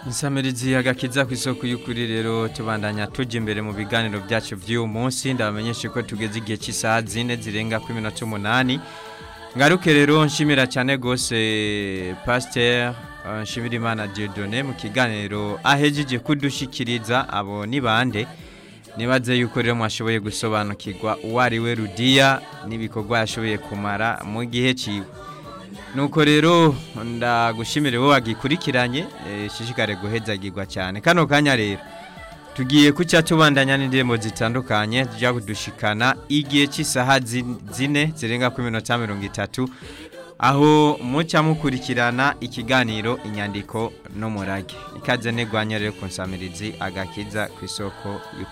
Nsamirizi agakiza ku isoko y'ukuri rero tubandanya tujya imbere mu biganiro byacu by'uyu munsi ndabamenyeshe ko tugeze igihe cy'isaha zine zirenga kuri minota umunani ngaruke rero nshimira cyane rwose pasiteri nshimira imana Dieudonné mu kiganiro ahejeje kudushikiriza abo ni bande nibaze yuko rero mwashoboye gusobanukirwa uwo ari we rudiya n'ibikorwa yashoboye kumara mu gihe cyiwe nuko rero ndagushimire wowe wagikurikiranye ishishikare guhezagirwa cyane kano kanya rero tugiye kucya tubandanya n'indirimbo zitandukanye tujya kudushikana igihe cy'isaha zine zirenga kuri minota mirongo itatu aho mucya mukurikirana ikiganiro inyandiko n'umurage ikaze negwanya rero ku nsamirizi agakiza ku isoko